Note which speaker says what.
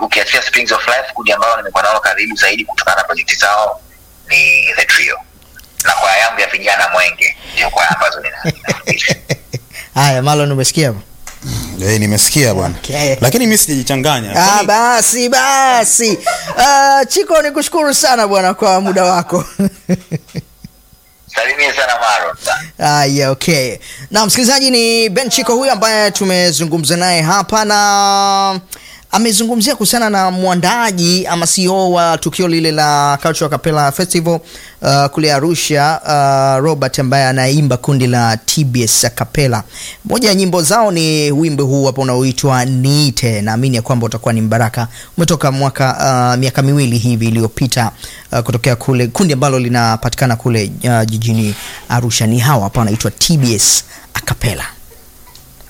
Speaker 1: ukiachia Springs of Life, kundi ambalo nimekuwa nalo karibu zaidi kutokana na projekti zao ni The Trio na kwaya yangu ya vijana Mwenge ndio kwaya ambazo nina- ninafundisha.
Speaker 2: Haya, Marlon umesikia?
Speaker 3: Eh, nimesikia bwana
Speaker 2: Okay.
Speaker 3: lakini mi sijajichanganya
Speaker 2: Ah,
Speaker 3: Kwani-
Speaker 2: basi basi. Ah, Chiko nikushukuru sana bwana kwa muda wako.
Speaker 1: Salimie sana Maron.
Speaker 2: Aya, okay. Na msikilizaji, ni Ben Chiko huyu ambaye tumezungumza naye hapa na amezungumzia kuhusiana na mwandaaji ama CEO wa tukio lile la Cultural Capella Festival uh, kule Arusha uh, Robert ambaye anaimba kundi la TBS Capella. Moja ya nyimbo zao ni wimbo huu hapa unaoitwa Niite. Naamini ya kwamba utakuwa ni mbaraka. Umetoka mwaka uh, miaka miwili hivi iliyopita uh, kutokea kule kundi ambalo linapatikana kule uh, jijini Arusha. Ni hawa hapa wanaitwa TBS Acapella.